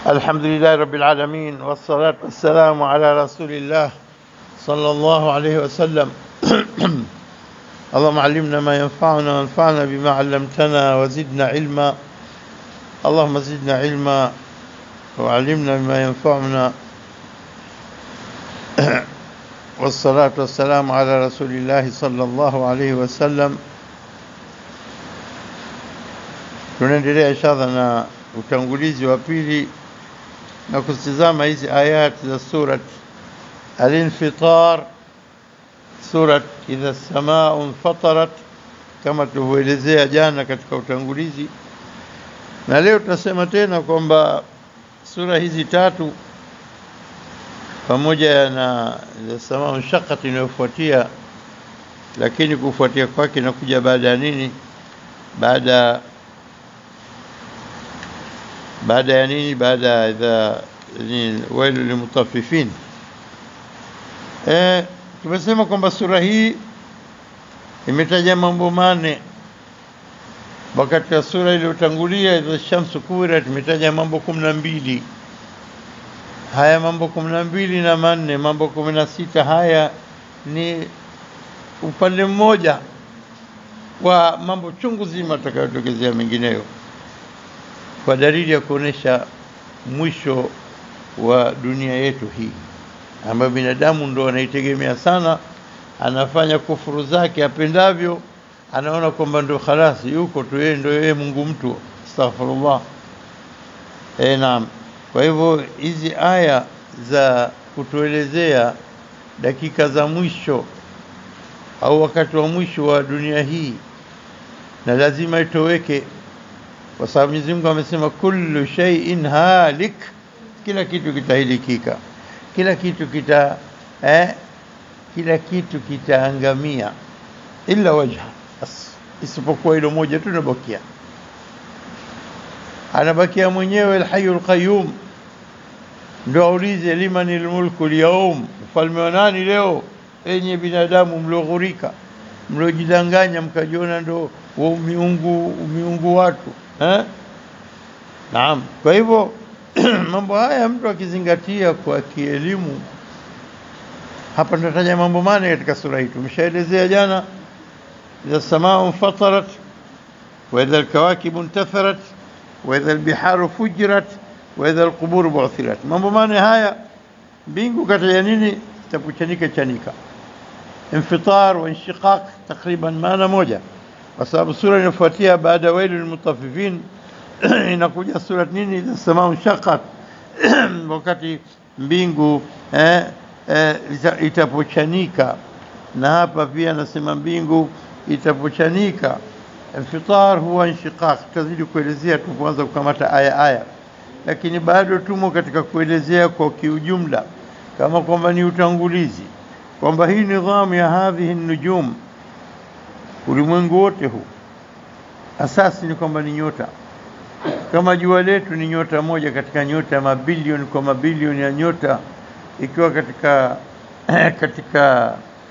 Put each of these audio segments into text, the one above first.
الحمد لله رب العالمين والصلاة والسلام على رسول الله صلى الله عليه وسلم اللهم علمنا ما ينفعنا وانفعنا بما علمتنا وزدنا علما اللهم زدنا علما وعلمنا بما ينفعنا والصلاة والسلام على رسول الله صلى الله عليه وسلم tunaendelea inshallah na utangulizi wa pili na kutizama hizi ayati za surat al-infitar surat idha samaa infatarat kama tulivyoelezea jana katika utangulizi na leo tunasema tena kwamba sura hizi tatu pamoja na idha samaa inshaqqat inayofuatia lakini kufuatia kwake inakuja baada ya nini baada baada ya nini baada ya idha wailu limutaffifin eh tumesema kwamba sura hii imetaja mambo mane wakati wa sura iliyotangulia idha shamsu kuwirat imetaja mambo kumi na mbili haya mambo kumi na mbili na manne mambo kumi na sita haya ni upande mmoja wa mambo chungu zima atakayotokezea mengineyo kwa dalili ya kuonesha mwisho wa dunia yetu hii ambayo binadamu ndo anaitegemea sana, anafanya kufuru zake apendavyo, anaona kwamba ndo khalasi yuko tu yeye, ndo yeye Mungu mtu, astaghfirullah. Eh, naam. Kwa hivyo hizi aya za kutuelezea dakika za mwisho au wakati wa mwisho wa dunia hii, na lazima itoweke kwa sababu Mwenyezi Mungu amesema kullu shay'in halik, kila kitu kitahilikika, kila kitu kita eh, kila kitu kitaangamia illa wajha, isipokuwa hilo moja tu linabakia, anabakia mwenyewe alhayyul qayyum. Ndio aulize limanil mulku lyaum, ufalme wa nani leo? Enye binadamu mlioghurika, mliojidanganya mkajiona ndo wa miungu miungu watu eh? Naam. Kwa hivyo mambo haya mtu akizingatia kwa kielimu, hapa tunataja mambo mane katika sura hii. Tumeshaelezea jana, idha samaa fatarat wa idha alkawakibu intatharat wa idha albiharu fujirat wa idha alquburu bu'thirat. Mambo mane haya, mbingu kataja nini? Zitakuchanika chanika, infitar wa inshiqaq, takriban maana moja kwa sababu sura inayofuatia baada wailu lilmutaffifin inakuja sura nini? idha samaa inshaqqat, wakati mbingu eh, eh, itapochanika. Na hapa pia anasema mbingu itapochanika. Infitar huwa inshiqaq, tutazidi kuelezea tupoanza kukamata aya aya, lakini bado tumo katika kuelezea kwa kiujumla, kama kwamba ni utangulizi kwamba hii nidhamu ya hadhihi nujum ulimwengu wote huu asasi ni kwamba ni nyota kama jua letu ni nyota moja katika nyota mabilioni kwa mabilioni ya nyota ikiwa katika katika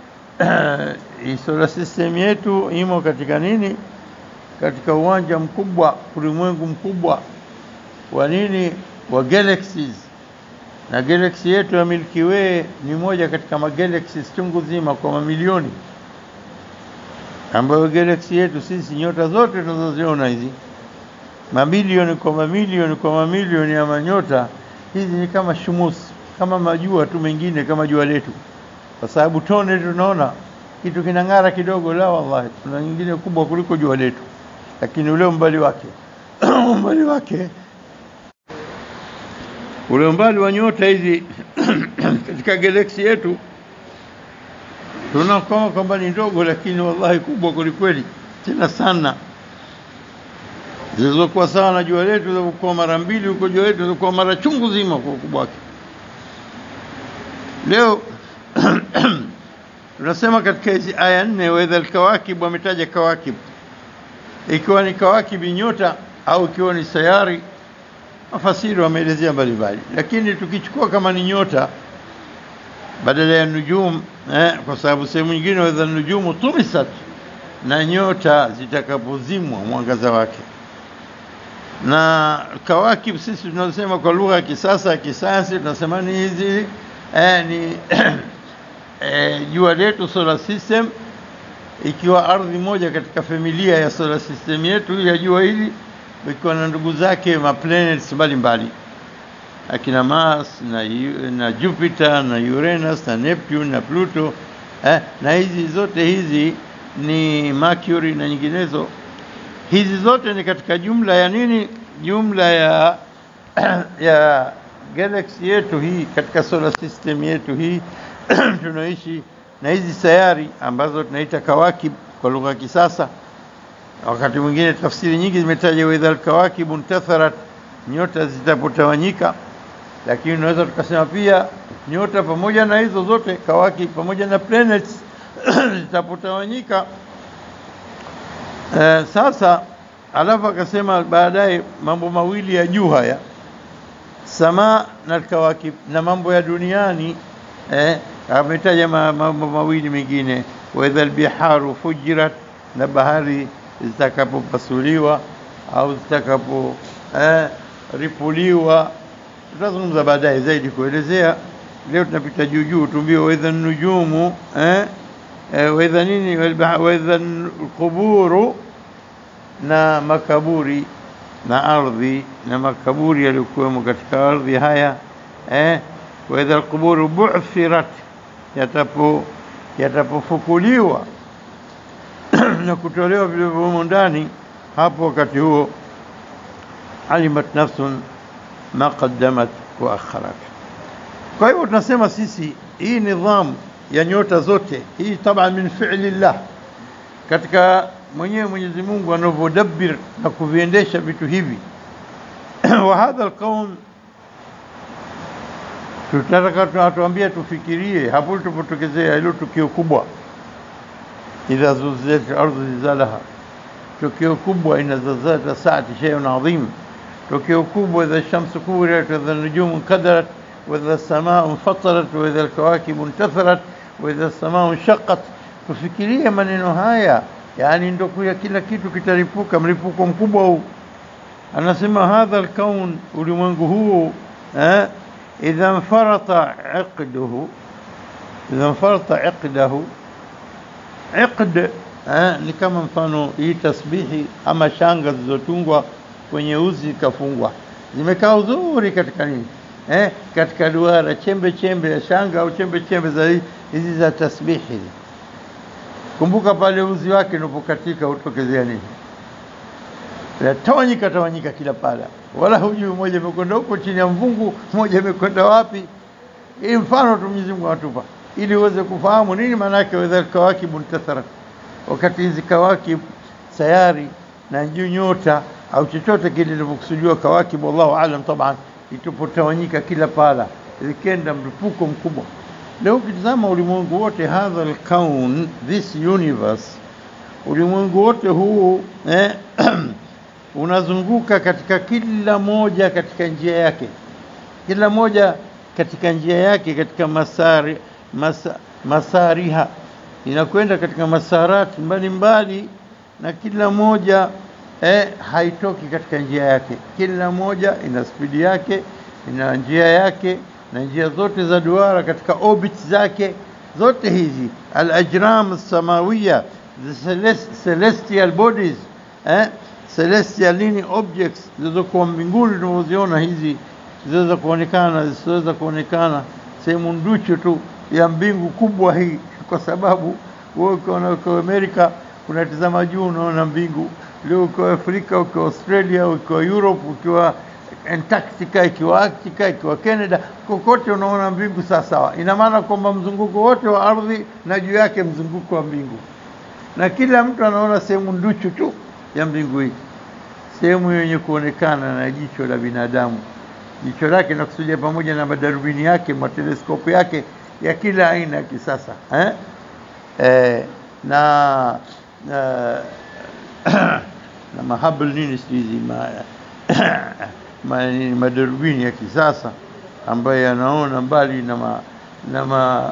solar system yetu imo katika nini katika uwanja mkubwa ulimwengu mkubwa wa nini wa galaxies na galaxy yetu ya Milky Way ni moja katika magalaxies chungu zima kwa mamilioni ambayo galaksi yetu sisi nyota zote tunazoziona hizi mamilioni kwa mamilioni kwa mamilioni ya manyota hizi ni kama shumus, kama majua tu mengine kama jua letu, kwa sababu tone tunaona kitu kinang'ara kidogo, la wallahi, kuna nyingine kubwa kuliko jua letu, lakini ule umbali wake umbali wake ule umbali wa nyota hizi katika galaksi yetu tunaona kama kwamba ni ndogo, lakini wallahi kubwa kwelikweli, tena sana, zilizokuwa sawa na jua letu, zilizokuwa mara mbili huko jua letu, zilizokuwa mara chungu zima kwa ukubwa wake. Leo tunasema katika hizi aya nne, waidha alkawakib, wametaja kawakib, ikiwa ni kawakibi nyota au ikiwa ni sayari, mafasiri wameelezea mbalimbali, lakini tukichukua kama ni nyota badala ya nujum eh, kwa sababu sehemu nyingine wadha nujumu tumisat, na nyota zitakapozimwa mwangaza wake. na kawakib sisi tunasema kwa lugha ya kisasa ya kisayansi tunasema ni hizi eh, ni eh, jua letu solar system ikiwa ardhi moja katika familia ya solar system yetu ya jua hili ikiwa na ndugu zake ma planets mbalimbali akina Mars na, Yu- na Jupiter na Uranus na Neptune na Pluto eh, na hizi zote hizi ni Mercury na nyinginezo hizi zote ni katika jumla ya nini jumla ya ya galaxy yetu hii katika solar system yetu hii tunaishi na hizi sayari ambazo tunaita kawakib kwa lugha ya kisasa wakati mwingine tafsiri nyingi zimetaja wa idhal kawakibu ntatharat nyota zitapotawanyika lakini unaweza tukasema pia nyota pamoja na hizo zote kawaki pamoja na planets zitapotawanyika Eh, sasa alafu akasema baadaye mambo mawili ya juu haya samaa na kawakib na mambo ya duniani eh, ametaja ma- mambo mawili mengine waidha albiharu fujirat na bahari zitakapopasuliwa au zitakapo eh, ripuliwa tutazungumza baadaye zaidi kuelezea leo tunapita juu juu tumbie waidha nujumu eh, eh, waidha nini walbaha- waidha alquburu na makaburi na ardhi na makaburi yaliyokuwemo katika ardhi haya eh, wa idha alquburu bu'thirat, yatapo yatapofukuliwa na kutolewa vilivyomo ndani, hapo wakati huo alimat nafsun ma qaddamat wa akharat. Kwa hivyo tunasema sisi hii nidhamu ya nyota zote hii taban min fi'li llah katika mwenyewe Mwenyezi Mungu anavyodabbir na kuviendesha vitu hivi wa hadha alqaum tutataka tunatuambia tufikirie hapo tulipotokezea hilo tukio kubwa idha zulzilat al-ardu zilzalaha tukio kubwa ina zalzalata saati shay'un adhim tukio kubwa idha shamsu kuwirat wa idha nujumu kadarat wa idha samaa infatarat wa idha alkawakibu intatharat wa idha samaa inshaqqat tufikirie maneno haya yani ndo kuya kila kitu kitalipuka mlipuko mkubwa huu anasema hadha alkaun ulimwengu huu eh, idha mfarata iqduhu idha mfarata iqdahu iqd eh, ni kama mfano hii tasbihi ama shanga zilizotungwa kwenye uzi ikafungwa zimekaa uzuri katika nini eh, katika duara chembe chembe ya shanga au chembe chembe za hi- hizi za tasbihi hizi kumbuka pale uzi wake unapokatika utokezea nini tawanyika tawanyika kila pala wala hujui mmoja imekwenda huko chini ya mvungu mmoja imekwenda wapi hii mfano tu Mwenyezi Mungu anatupa ili uweze kufahamu nini maana yake wa idhal kawakibu intatharat wakati hizi kawakib sayari na juu nyota au chochote kile kilivyokusudiwa kawakib wallahu alam taban itapotawanyika kila pala zikenda mlipuko mkubwa leo ukitazama ulimwengu wote hadha alkaun this universe ulimwengu wote huu eh, unazunguka katika kila moja katika njia yake kila moja katika njia yake katika masari, masa, masariha inakwenda katika masarati mbalimbali na kila moja eh, haitoki katika njia yake kila moja ina spidi yake ina njia yake na njia zote za duara katika orbit zake zote hizi al-ajram samawiya the celest- celestial bodies eh, celestial nini objects zilizokuwa mbinguni tunavyoziona hizi zinaweza kuonekana na zisizoweza kuonekana sehemu nduchu tu ya mbingu kubwa hii kwa sababu wewe ukiona uko Amerika unatizama juu unaona mbingu leo ukiwa Afrika ukiwa Australia ukiwa Europe ukiwa Antarctica ikiwa Arctica ikiwa Canada kokote unaona mbingu sawa sawa ina maana kwamba mzunguko wote wa ardhi na juu yake mzunguko wa mbingu na kila mtu anaona sehemu nduchu tu ya mbingu hii sehemu yenye kuonekana na jicho la binadamu jicho lake nakusudia pamoja na madarubini yake mateleskopu yake ya kila aina ya kisasa eh? Eh, na na, na mahabl nini sijui hizi ma, ma, nini, madarubini ya kisasa ambayo yanaona mbali na ma, na ma,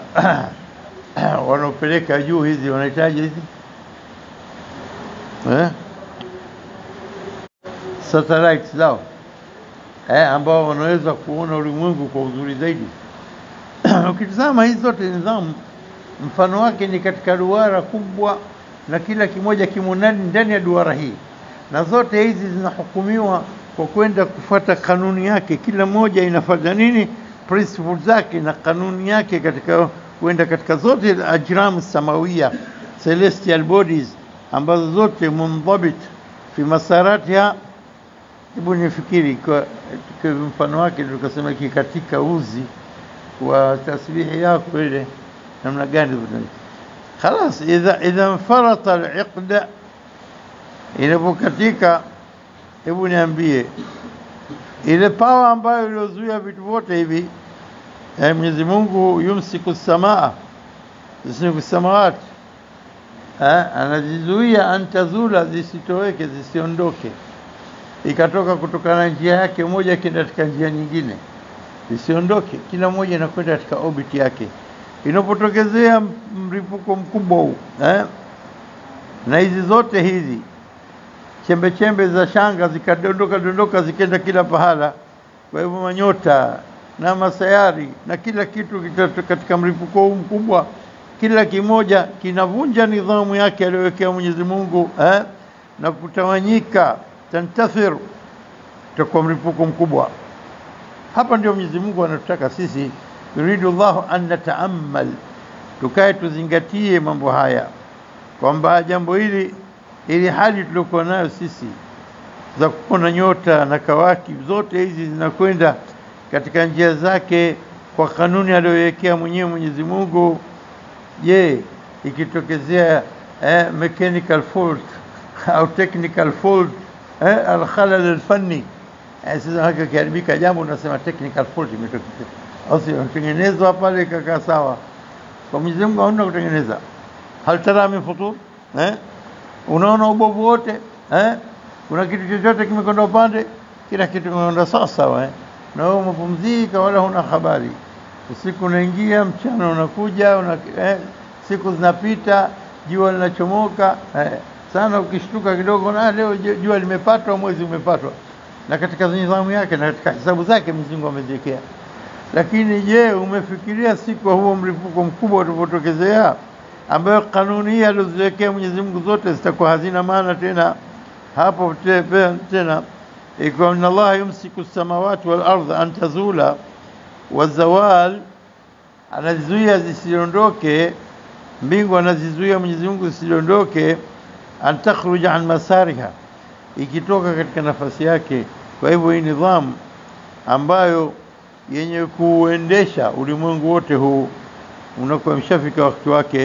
wanaopeleka juu hizi wanahitaji hizi eh? satellites zao eh, ambao wanaweza kuona ulimwengu kwa uzuri zaidi. Ukitizama hizi zote nidhamu, mfano wake ni katika duara kubwa, na kila kimoja kimo ndani ndani ya duara hii, na zote hizi zinahukumiwa kwa kwenda kufuata kanuni yake. Kila moja inafuata nini, principle zake na kanuni yake katika kwenda katika zote ajram samawia celestial bodies ambazo zote mundhabit fi masaratiha. Hebu nifikiri kwa, kwa mfano wake tukasema kikatika uzi wa tasbihi yako ile namna gani? Khalas, idha idha mfarata al-iqda, inapokatika, hebu niambie ile pawa ambayo iliozuia vitu vyote hivi eh, Mwenyezi Mungu yumsiku samaa yumsiku samawati eh, anazizuia antazula, zisitoweke zisiondoke, ikatoka kutokana na njia yake moja kenda katika njia nyingine, zisiondoke, kila moja inakwenda katika orbit yake. Inapotokezea mripuko mkubwa huu eh, na hizi zote hizi chembe chembe za shanga zikadondoka dondoka zikenda kila pahala. Kwa hivyo manyota na masayari na kila kitu kita- katika mlipuko huu mkubwa, kila kimoja kinavunja nidhamu yake aliyowekea Mwenyezi Mungu eh, na kutawanyika, tantathir, itakuwa mlipuko mkubwa. Hapa ndio Mwenyezi Mungu anatutaka sisi, yuridu llahu an nataamal, tukae tuzingatie mambo haya, kwamba jambo hili ili hali tuliokuwa nayo sisi za kuona nyota na kawaki zote hizi zinakwenda katika njia zake kwa kanuni aliyowekea mwenyewe Mwenyezi Mungu. Je, ikitokezea eh, mechanical fault au technical fault eh, alkhalal alfanni eh, sasa haka kiharibika jambo unasema technical fault imetokea, au sio? Tengenezwa pale ikakaa sawa. Kwa Mwenyezi Mungu hauna kutengeneza. hal tara min futur eh? Unaona ubovu wote eh? Kuna kitu chochote kimekwenda upande? Kila kitu kimekwenda sawa sawa eh? Na wewe umepumzika, wala huna habari. Usiku unaingia, mchana unakuja una, eh? Siku zinapita, jua linachomoka eh? Sana ukishtuka kidogo, na leo ju- jua limepatwa, mwezi umepatwa, na katika nidhamu yake na katika hesabu zake Mwenyezi Mungu ameziwekea. Lakini je, umefikiria siku ya huo mlipuko mkubwa utakapotokezea, ambayo kanuni hii alizoziwekea Mwenyezi Mungu zote zitakuwa hazina maana tena hapo te- pe- tena, ikiwa inna Allaha yumsiku samawati wal ardha an tazula wa zawal, anazizuia zisiondoke, mbingu anazizuia Mwenyezi Mungu zisiondoke, an takhruja an masariha, ikitoka katika nafasi yake. Kwa hivyo hii nidhamu ambayo yenye kuendesha ulimwengu wote huu unakuwa mshafika wakati wake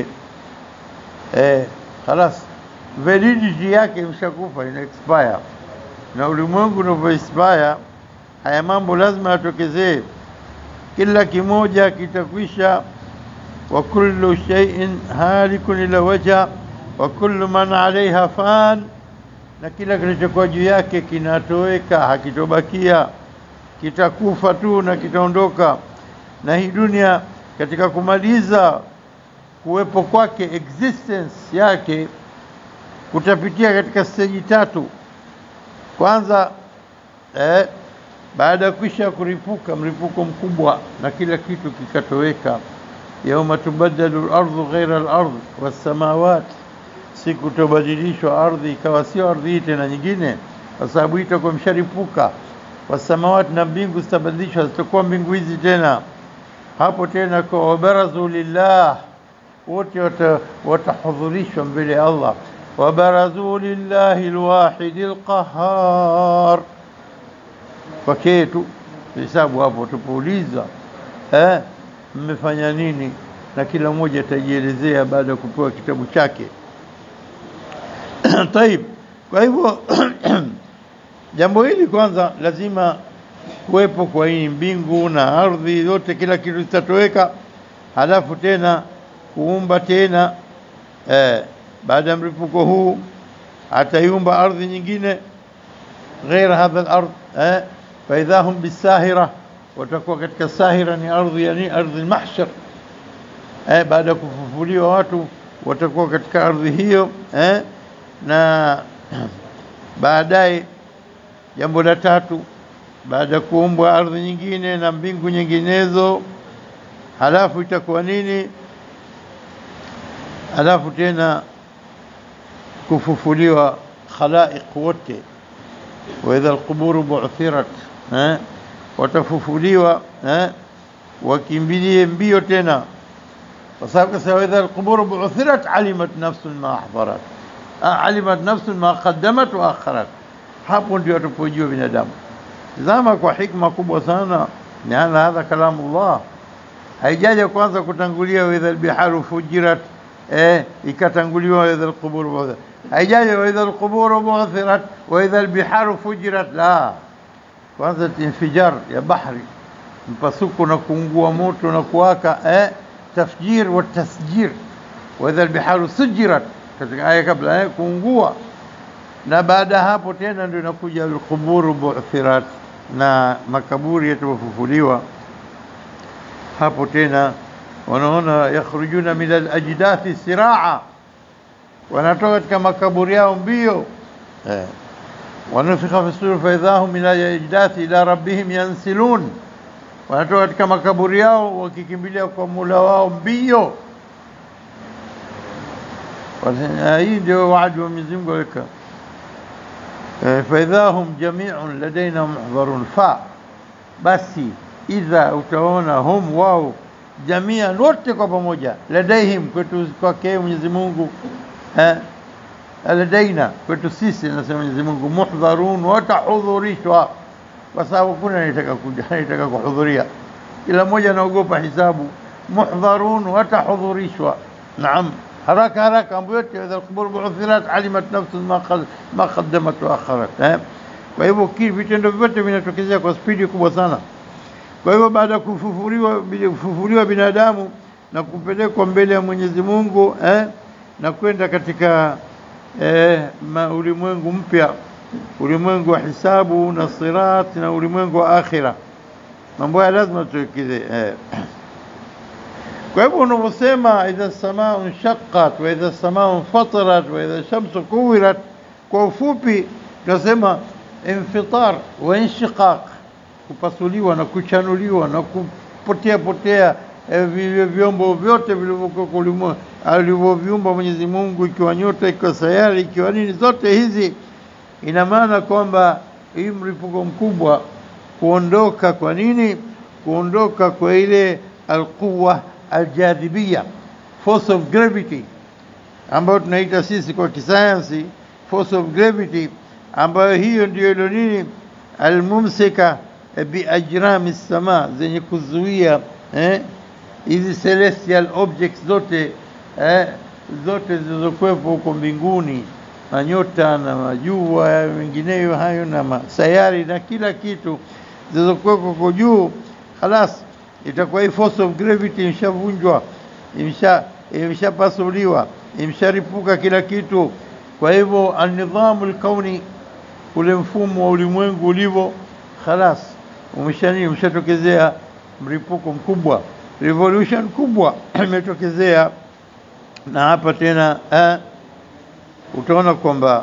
eh, khalas validity yake imeshakufa, ina expire, na ulimwengu unavyo expire, haya mambo lazima yatokezee, kila kimoja kitakwisha. wa kullu shay'in halikun ila wajha wa kullu man alaiha fan, na kila kilichokuwa juu yake kinatoweka, hakitobakia, kitakufa tu na kitaondoka. Na hii dunia katika kumaliza kuwepo kwake, existence yake kutapitia katika steji tatu. Kwanza eh, baada ya kwisha kuripuka mlipuko mkubwa na kila kitu kikatoweka, yauma tubaddalu lardhu ghaira lardh wassamawat, siku tobadilishwa ardhi ikawa sio ardhi hii tena nyingine, kwa sababu hii itakuwa msharipuka. Wassamawati, na mbingu zitabadilishwa, zitakuwa mbingu hizi tena. Hapo tena kwa wabarazu lillah, wote wata- watahudhurishwa mbele ya Allah wabarazu lillahi lwahidi lqahar, pekee tu hesabu hapo. Tupoulizwa eh, mmefanya nini, na kila mmoja atajielezea baada ya kupewa kitabu chake. Taib, kwa hivyo jambo hili kwanza lazima kuwepo kwa hii mbingu na ardhi yote, kila kitu kitatoweka, halafu tena kuumba tena eh, baada ya mlipuko huu ataiumba ardhi nyingine ghaira hadha al-ard eh, faidha hum bisahira, watakuwa katika sahira, ni ardhi yani ardhi al-mahshar eh, baada ya kufufuliwa watu watakuwa katika ardhi hiyo eh, na baadaye jambo la tatu baada ya kuumbwa ardhi nyingine na mbingu nyinginezo halafu itakuwa nini halafu tena kufufuliwa khalaiq wote waidha alquburu bu'thirat eh watafufuliwa eh wakimbilie mbio tena kwa sababu kasa waidha alquburu bu'thirat alimat nafsun ma ahdarat alimat nafsun ma qaddamat wa akharat hapo ndio atapojua binadamu zama kwa hikma kubwa sana maana hadha kalamullah haijaja kwanza kutangulia waidha albiharu fujirat eh ikatanguliwa waidha alquburu bu'thirat haijaja waidha alquburu bu'thirat waidha albiharu fujirat la kwanza infijar ya bahri mpasuko na kuungua moto na kuwaka eh tafjir wa tasjir waidha albiharu sujirat katika aya kabla eh kuungua na baada hapo tena ndio inakuja alquburu bu'thirat na makaburi yatafufuliwa hapo tena wanaona yakhrujuna min alajdathi siraa wanatoka katika makaburi yao mbio eh wanafikha fi sur fa idahum min alajdathi ila rabbihim yansilun wanatoka katika makaburi yao wakikimbilia kwa Mola wao mbio hii ndio waadi wa Mwenyezi Mungu alika فإذا هم جميع لدينا محضرون ف basi idha utaona hum wao jamia wote kwa pamoja ladaihim kwetu kwake Mwenyezi Mungu eh ladaina kwetu sisi nasema Mwenyezi Mungu muhdharun watahudhurishwa kwa sababu kuna anataka kuja anataka kuhudhuria kila mmoja anaogopa hisabu muhdharun watahudhurishwa naam haraka haraka mambo yote idha alqubur bu'thirat alimat nafsun ma ma qaddamat wa akharat eh kwa hivyo vitendo vyote vinatokezea kwa spidi kubwa sana kwa hivyo baada ya kufufuliwa kufufuliwa binadamu na kupelekwa mbele ya Mwenyezi Mungu eh na kwenda katika eh, ulimwengu mpya ulimwengu wa hisabu na sirat na ulimwengu wa akhira mambo haya lazima tuwekeze eh. kwa hivyo unaposema idha samaa shaqqat wa idha samaa fatarat wa idha shamsu kuwirat kwa ufupi tunasema infitar wa inshiqaq kupasuliwa na kuchanuliwa na kupotea potea vile vyombo vyote vilivyokuwa alivyoviumba Mwenyezi Mungu, ikiwa nyota, ikiwa sayari, ikiwa nini, zote hizi, ina maana kwamba hii mlipuko mkubwa kuondoka. Kwa nini? Kuondoka kwa ile alquwa aljadhibia, force of gravity, ambayo tunaita sisi kwa kisayansi force of gravity, ambayo hiyo ndio ilo nini almumsika biajrami sama, zenye kuzuia eh, hizi celestial objects zote eh, zote zilizokuwepo huko mbinguni na nyota na majua mengineyo hayo na masayari na kila kitu zilizokuwepo huko juu, halas itakuwa hii force of gravity imshavunjwa, imsha imshapasuliwa, imsharipuka kila kitu. Kwa hivyo anidhamu alkauni, ule mfumo wa ulimwengu ulivyo, halas umeshani umeshatokezea mlipuko mkubwa, revolution kubwa imetokezea. Na hapa tena eh, utaona kwamba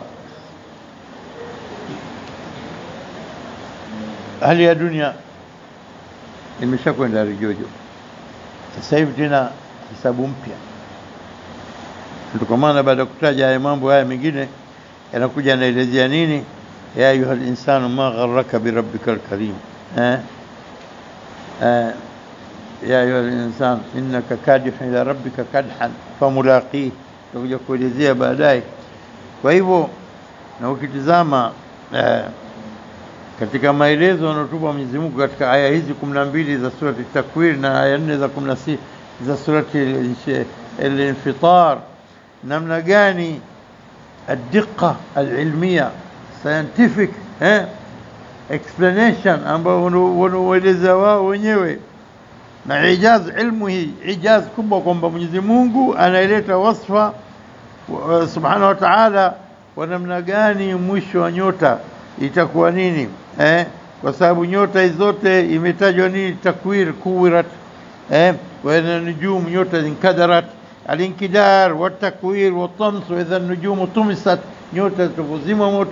hali ya dunia imeshakwenda rijojo. Sasa hivi tena hisabu mpya, ndio kwa maana baada ya kutaja haya mambo haya mengine yanakuja yanaelezea nini, ya ayuha linsanu ma gharraka birabbika alkarim eh? eh, ya ayuha linsan innaka kadihun ila rabbika kadhan famulaqih, tutakuja kuelezea baadaye. Kwa hivyo na ukitizama eh, katika maelezo yanayotupa Mwenyezi Mungu katika aya hizi kumi na mbili za surati Takwir na aya nne za kumi na sita za surati Al-Infitar, namna gani adiqa alilmia scientific eh, explanation ambayo wanaueleza wao wenyewe na ijaz ilmu hii ijaz kubwa kwamba Mwenyezi Mungu anaileta wasfa subhanahu wa ta'ala wa namna gani mwisho wa nyota itakuwa nini eh? Kwa sababu nyota hizo zote imetajwa nini? Takwir, kuwirat eh? wa idha nujum nyota inkadarat, alinkidar wa takwir wa tams wa idha nujumu tumisat, nyota zitavozima moto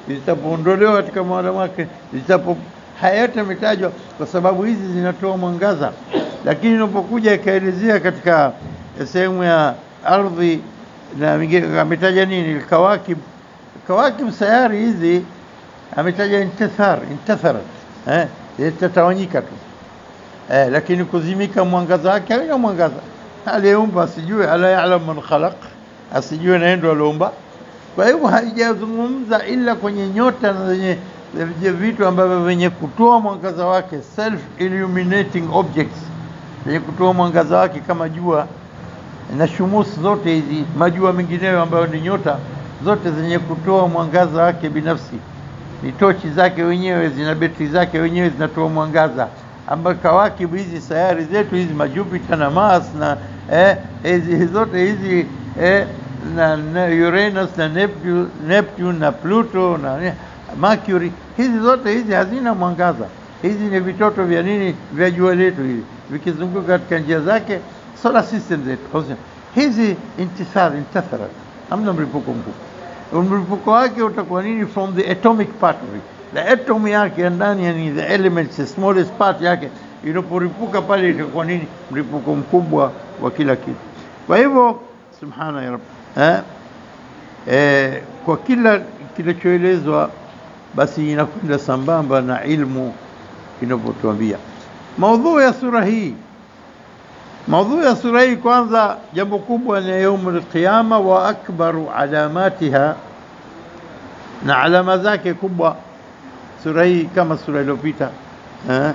zitapoondolewa katika mahala wake, zitapo haya yote yametajwa kwa sababu hizi zinatoa mwangaza, lakini inapokuja ikaelezea katika sehemu ya ardhi na mingine ametaja nini, kawakib kawakib, sayari hizi ametaja intathar intatharat, eh, zitatawanyika tu eh, lakini kuzimika mwangaza wake haina mwangaza. Aliyeumba asijue, ala yalam man khalaq, asijue na ndo aliumba. Kwa hivyo haijazungumza ila kwenye nyota na zenye zenye vitu ambavyo vyenye kutoa mwangaza wake, self illuminating objects, zenye kutoa mwangaza wake kama jua na shumus zote hizi, majua mengineyo ambayo ni nyota zote zenye kutoa mwangaza wake binafsi, ni tochi zake wenyewe, zina betri zake wenyewe zinatoa mwangaza ambayo kawakibu hizi sayari zetu hizi majupiter na Mars na eh, hizi zote hizi eh, na, na Uranus na Neptune, Neptune na Pluto na eh, Mercury, hizi zote hizi hazina mwangaza. Hizi ni vitoto vya nini? Vya jua letu hivi vikizunguka katika njia zake solar system zetu. Hizi intisar intatharat, hamna mlipuko mkubwa. Mlipuko wake utakuwa nini? From the atomic part of it the atom yake ya ndani, yani the elements, the smallest part yake inaporipuka pale, itakuwa nini? Mlipuko mkubwa wa kila kitu. Kwa hivyo subhana ya rabbi eh, eh, kwa kila kinachoelezwa basi inakwenda sambamba na ilmu inapotuambia. Maudhui ya sura hii, maudhui ya sura hii, kwanza jambo kubwa ni yaumul qiyama wa akbaru alamatiha, na alama zake kubwa sura hii kama sura iliyopita eh,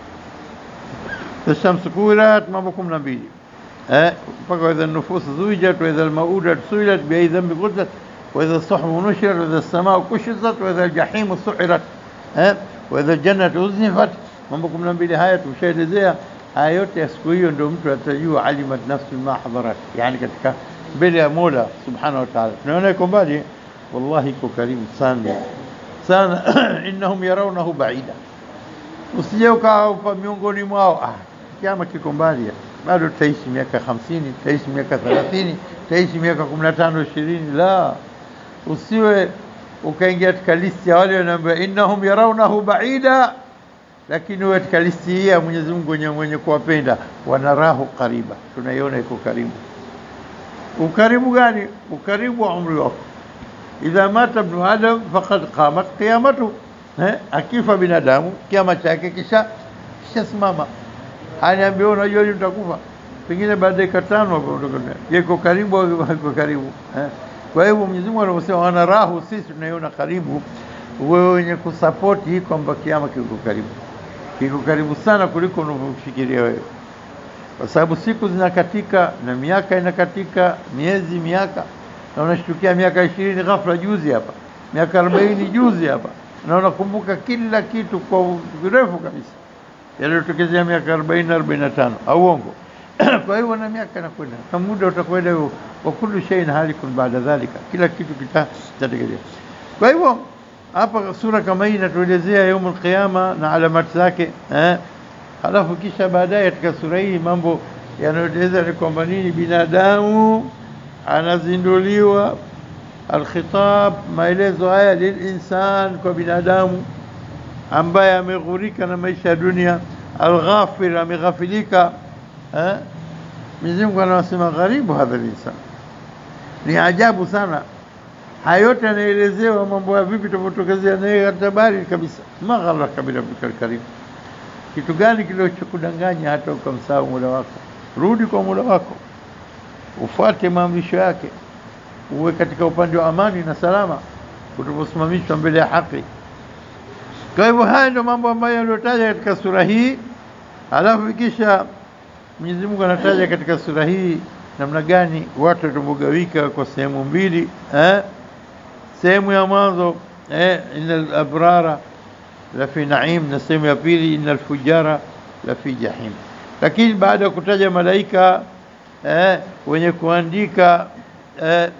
Shamsu kuwirat, mambo kumi na mbili eh, mpaka waidha nufus zuijat waidha almaudat suilat biai dhambi qutilat waidha suhbu nushirat waidha samau kushitat waidha aljahimu suirat eh, waidha ljannatu uznifat. Mambo kumi na mbili haya tumeshaelezea. Haya yote ya siku hiyo ndio mtu atajua alimat nafsi ma hadarat, yani katika mbele ya Mola subhanahu wa ta'ala. Tunaona iko mbali, wallahi iko karibu sana sana innahum yarawnahu baida, usije ukawa miongoni mwao, ah, kiama kiko mbali, bado tutaishi miaka hamsini, tutaishi miaka thelathini, tutaishi miaka kumi na tano ishirini. La, usiwe ukaingia katika listi ya wale wanaambia innahum yarawnahu baida, lakini uwe katika listi hii ya Mwenyezi Mungu wenye mwenye kuwapenda, wanarahu qariba, tunaiona iko karibu. Ukaribu gani? Ukaribu wa umri wako idha mata ibnu adam faqad qamat qiyamatu, eh, akifa binadamu kiama chake kisha kishasimama. Aniambia unajua lini utakufa? Pengine baada ya dakika tano hapo utakwenda. Yeko karibu au hayuko karibu? Eh. Kwa hivyo Mwenyezi Mungu anaposema wanarahu, sisi tunaiona karibu, wewe wenye kusapoti hii kwamba kiama kiko karibu, kiko karibu sana kuliko unavyofikiria wewe, kwa sababu siku zinakatika na miaka inakatika, miezi, miaka na unashtukia miaka ishirini ghafla juzi hapa, miaka arobaini juzi hapa, na unakumbuka kila kitu kwa virefu kabisa yaliyotokezea miaka arobaini na arobaini na tano au uongo? Kwa hivyo na miaka inakwenda na muda utakwenda hivyo, wa kullu shay'in halikun baada dhalika, kila kitu kitatekelea. Kwa hivyo hapa sura kama hii inatuelezea yaumul qiyama na alamati zake eh, halafu kisha baadaye katika sura hii mambo yanayoeleza ni kwamba nini binadamu anazinduliwa alkhitab, maelezo haya lilinsan, kwa binadamu ambaye ameghurika na maisha ya dunia, alghafir, ameghafilika. Mwenyezi Mungu anasema gharibu hadha linsan, ni ajabu sana. Haya yote yanaelezewa mambo ya vipi tofautokezea naye habari kabisa. ma gharraka birabbika alkarim, kitu gani kilichokudanganya hata ukamsahau Mola wako? Rudi kwa Mola wako ufuate maamrisho yake, uwe katika upande wa amani na salama utaposimamishwa mbele ya haki. Kwa hivyo haya ndio mambo ambayo yaliyotaja katika sura hii. Halafu kisha Mwenyezi Mungu anataja katika sura hii namna gani watu watavyogawika kwa sehemu mbili eh? Sehemu ya mwanzo eh, innal abrara la fi naim, na sehemu ya pili innal fujara la fi jahim. Lakini baada ya kutaja malaika eh, wenye kuandika eh,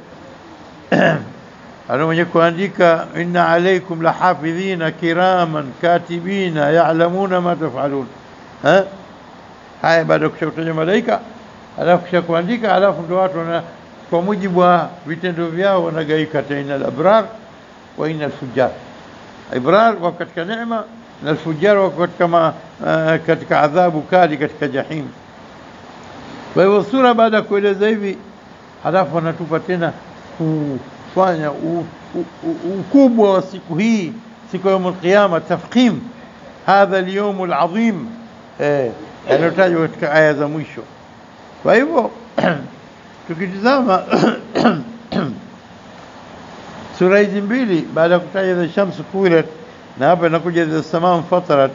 ana mwenye kuandika inna alaykum lahafidhina kiraman katibina ya'lamuna ma taf'alun eh? Haya, baada ya kutaja malaika, alafu kisha kuandika, alafu ndio watu wana kwa mujibu wa vitendo vyao wanagaika, taina al-abrar wa inna alfujjar. Ibrar wako katika neema na alfujjar wako katika, ma, uh, katika adhabu kali katika jahim. Kwa hivyo sura baada ya kueleza hivi, halafu anatupa tena kufanya u- u- u- ukubwa wa siku hii, siku ya yaumul qiyama, tafkhim hadha alyawm alazim, eh, yanayotajwa katika aya za mwisho. Kwa hivyo tukitizama sura hizi mbili baada ya kutaja idha shamsu kuwirat na hapa inakuja idha samaa fatarat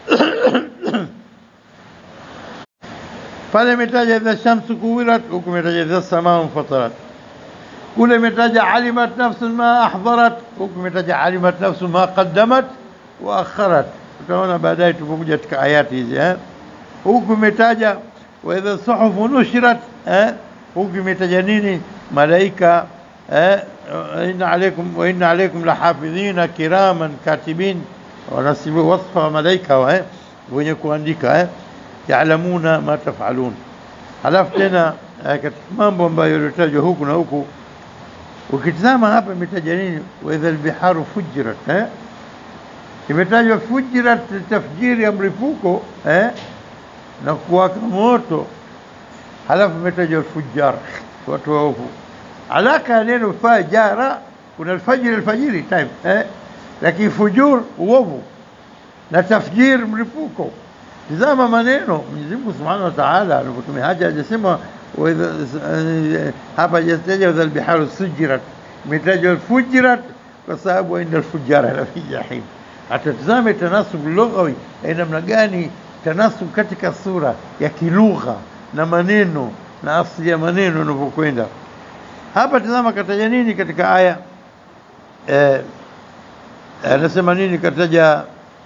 pale imetaja idha shamsu kuwirat huku imetaja idha samaa fatarat kule imetaja alimat nafsun ma ahdharat huku imetaja alimat nafsun ma qaddamat wa akharat tutaona baadaye tupokuja katika ayati hizi eh huku imetaja wa idha suhufu nushirat eh huku imetaja nini malaika eh inna alaykum wa inna alaykum lahafidhina kiraman katibin wanasibu wasfa wa malaika wa eh wenye kuandika eh yaalamuna ma tafalun halafu tena eh, katika mambo ambayo yaliyotajwa huku na huku ukitizama hapa imetaja nini wa idha albiharu fujirat eh imetajwa fujirat tafjiri ya mlipuko eh na kuwaka moto halafu imetajwa alfujar watu waovu alaka ya neno fajara kuna alfajiri alfajiri time eh lakini fujur uovu na tafjir mlipuko tizama maneno Mwenyezi Mungu Subhanahu wa Ta'ala alipotumia haja hajasema wa idha- eh, hapa hajataja idha albiharu sujirat imetajwa alfujirat kwa sababu inda alfujara la fi jahim hata tizame tanasub lughawi eh, namna gani tanasub katika sura ya kilugha na maneno na asili ya maneno inavyokwenda hapa tazama kataja nini katika aya eh, anasema nini kataja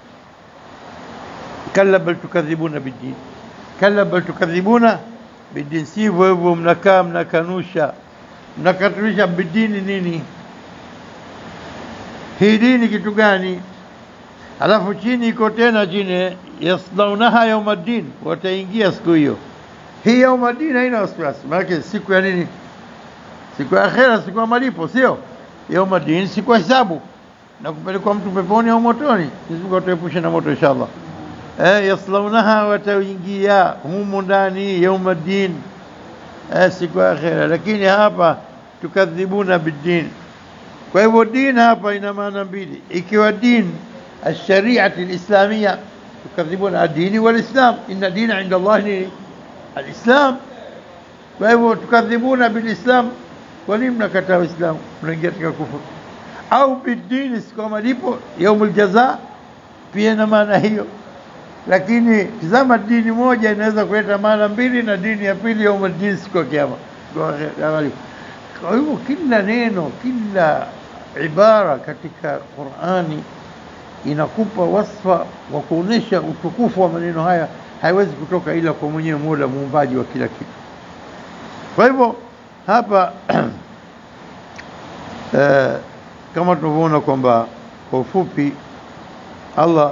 kalla bal tukadhibuna biddin kalla bal tukadhibuna biddin sivyo hivyo mnakaa mnakanusha mnakatunisha bidini nini hii dini kitu gani alafu chini iko tena chini yaslaunaha yaumaddin wataingia siku hiyo hii yaumaddin haina wasiwasi maanake siku ya nini siku ya akhera siku ya malipo sio yaumaddin siku ya hisabu na kupelekwa mtu peponi au motoni Mwenyezi Mungu atuepushe na moto inshallah eh yaslaunaha wataingia humu ndani yaumaddin eh siku ya akhera lakini hapa tukadhibuna biddin kwa hivyo din hapa ina maana mbili ikiwa din الشريعة الإسلامية يكذبون الدين والإسلام إن الدين عند الله الإسلام فهو تكذبون بالإسلام ولم كتاب الإسلام من كفر أو بالدين كما lipo يوم الجزاء pia ina maana hiyo lakini tizama dini moja inaweza kuleta maana mbili na dini ya pili yaumul din siku ya kiyama kwa hivyo kila neno kila ibara katika Qur'ani inakupa wasfa wa kuonesha utukufu wa maneno haya haiwezi kutoka ila kwa mwenyewe Mola muumbaji wa kila kitu. Kwa hivyo hapa eh, kama tunavyoona kwamba kwa ufupi Allah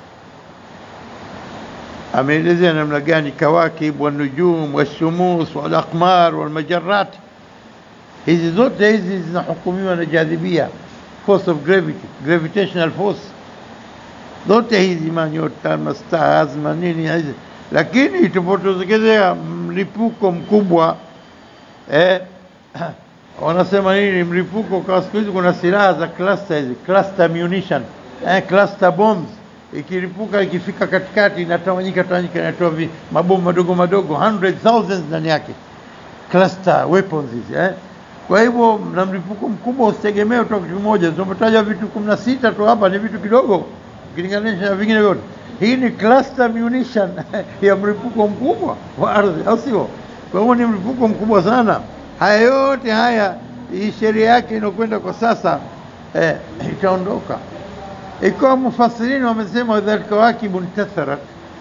ameelezea namna gani kawakib wa nujum wa shumus wal aqmar wal majarrat hizi zote hizi zinahukumiwa na jadhibia force of gravity gravitational force zote hizi manyota mastars manini hizi lakini itupotokezea mlipuko mkubwa eh, wanasema nini mlipuko kwa siku hizi kuna silaha za cluster hizi cluster munition eh, cluster bombs ikilipuka ikifika katikati inatawanyika tawanyika inatoa vi- mabomu madogo madogo hundred thousands ndani yake cluster weapons hizi eh. Kwa hivyo na mlipuko mkubwa usitegemee utoka kitu kimoja. Tumetaja vitu kumi na sita tu hapa, ni vitu kidogo ukilinganisha na vingine vyote. Hii ni cluster munition ya mlipuko mkubwa wa ardhi, au sio? Kwa hivyo ni mlipuko mkubwa sana. Haya yote haya, hii sheria yake inakwenda kwa sasa eh, itaondoka. Ikiwa mufassirini wamesema dhalika wakibun tatharat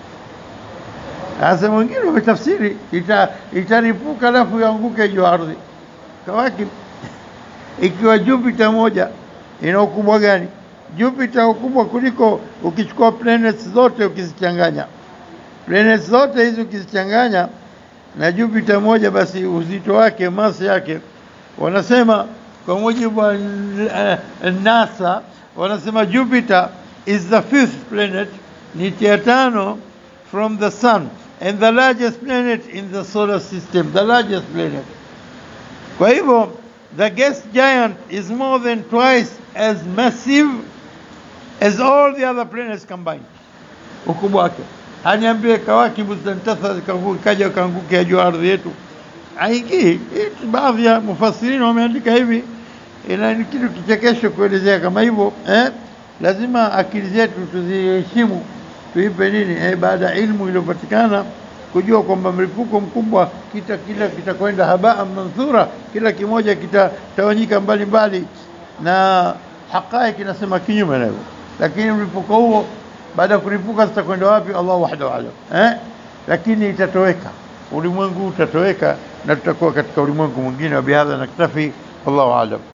Sasa wengine wametafsiri ita, itaripuka alafu ianguke juu ya ardhi. Kawakib ikiwa Jupiter moja ina ukubwa gani? Jupiter ukubwa kuliko ukichukua planets zote ukizichanganya, planets zote hizi ukizichanganya na Jupiter moja, basi uzito wake masi yake wanasema kwa mujibu wa uh, NASA wanasema Jupiter is the fifth planet, ni ya tano from the sun and the largest planet in the solar system, the largest planet. Kwa hivyo the gas giant is more than twice as massive as all the other planets combined, ukubwa wake. Haniambie kawakibu zitanitasa kaja kaangukia juu ardhi yetu, haingii. Baadhi ya mufasirina wameandika hivi, ina ni kitu kichekesho kuelezea kama hivyo eh? Lazima akili zetu tuziheshimu, tuipe nini eh, baada ya ilmu iliyopatikana kujua kwamba mlipuko mkubwa kita kila kitakwenda habaa manthura, kila kimoja kitatawanyika mbali mbali, na haqaiq inasema kinyume na hivyo. Lakini mlipuko huo baada ya kulipuka zitakwenda wapi? Allah wahdahu alam eh? Lakini itatoweka, ulimwengu utatoweka na tutakuwa katika ulimwengu mwingine. Wa bihadha naktafi, wallahu alam.